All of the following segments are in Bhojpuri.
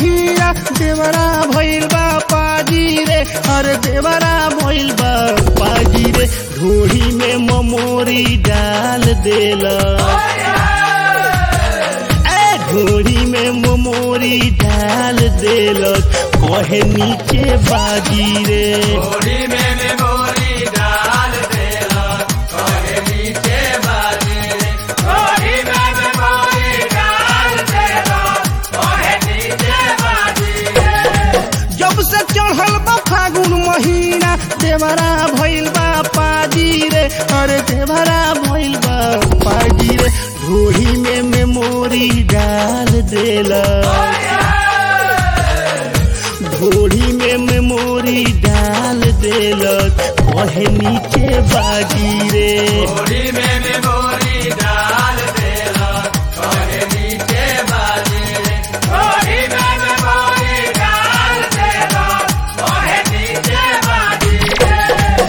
हीरा देवरा भइल बा पाजी रे अरे देवरा भइल बा पाजी रे ढोरी में ममोरी डाल देला ए ढोरी में ममोरी डाल देलक कहे नीचे बाजी रे गोरी में मेमोरी डाल देला कहे नीचे बाजी रे गोरी में मेमोरी डाल देला कहे नीचे बाजी रे जब से चढ़ल बा फागुन महीना देवरा भइल बा पाजी रे अरे देवरा भइल बा पाजी रे ढोरी में मेमोरी डाल देला ढोरी में मेमोरी डाल देलक कहे नीचे बाजी रे गोरी में मेमोरी डाल देला कहे नीचे बाजी रे गोरी में मेमोरी डाल देला कहे नीचे बाजी रे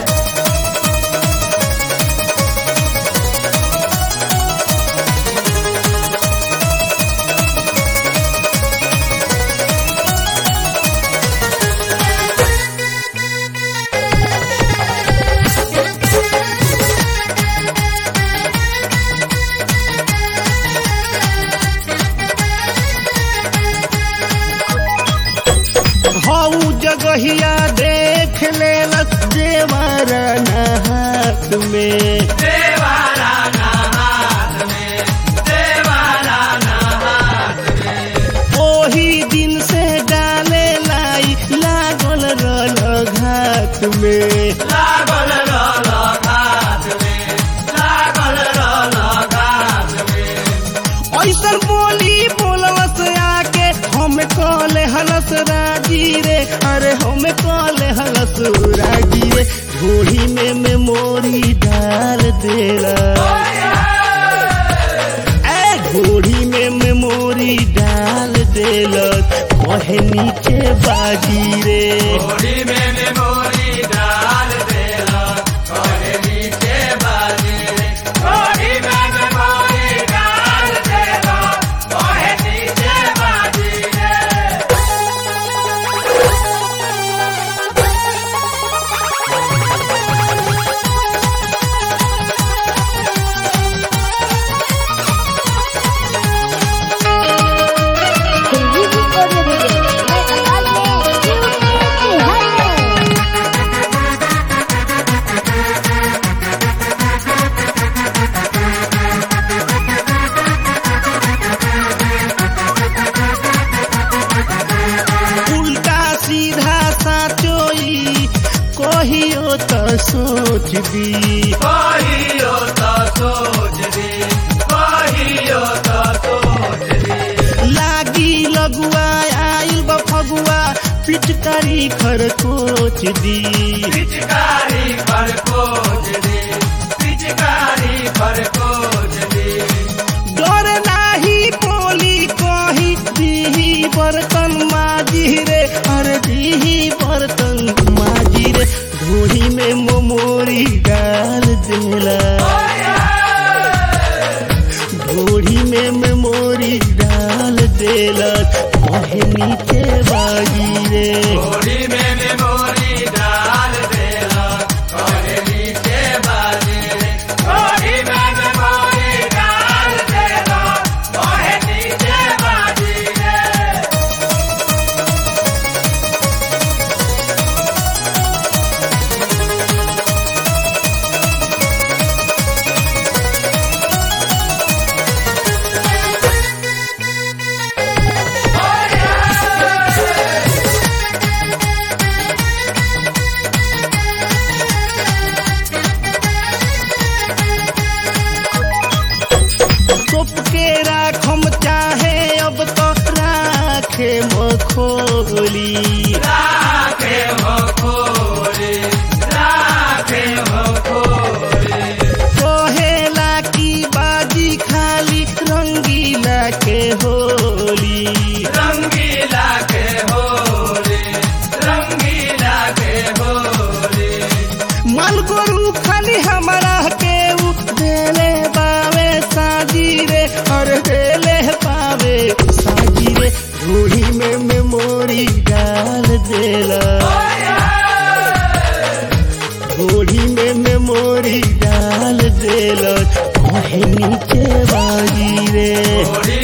हऊ जगहिया देख लेलक देवर हाथ में देवारा ना हाथ में देवारा ना हाथ में ओही दिन से डाले लाई लागल रल घाट में लागल रहल घाट में लागल रहल घाट में ऐसन बोली बोललस आके हम कले हलस राजी रे अरे हम कले हलस राजी रे ढोली में मेमोरी डाल देला ए ढोली में मेमोरी डाल देलक कहे नीचे बाजी रे गोरी में मेमोरी डाल देला कहे नीचे बाजी रे गोरी में मेमोरी डाल देला कहे नीचे बाजी रे संजीवनी ऑडियो वीडियो मैं अकाल में बिहार में उल्टा सीधा साचोई कहियो तो सोच दी कहियो तो सोच दी कहियो तो सोच दी लागी लगुआ आइल बा फगुआ पिचकारी खरकोच दी पिचकारी पर कोच दी पिचकारी पर कोच दी डर नाही बोली कही दीही बर्तन माजी रे अरे दीही बर्तन माजी रे ढोरी में मोमोरी डाल देला ढोरी में मेमोरी डाल देला कहे नीचे बाजी रे गोरी में मेमोरी डाल देला कहे नीचे बाजी रे गोरी में मेमोरी डाल देला कहे नीचे बाजी रे तोप के राखम चाहे अब तो राखे मखोली राखे हो खोरे राखे हो खोरे कहेला की बाजी खाली रंगीला के होली रंगीला के होरे रंगीला के होरे मन गोरू खाली हमारा के उ देले बावे साजी रे और देले पावे साजी रे ढोली में में होली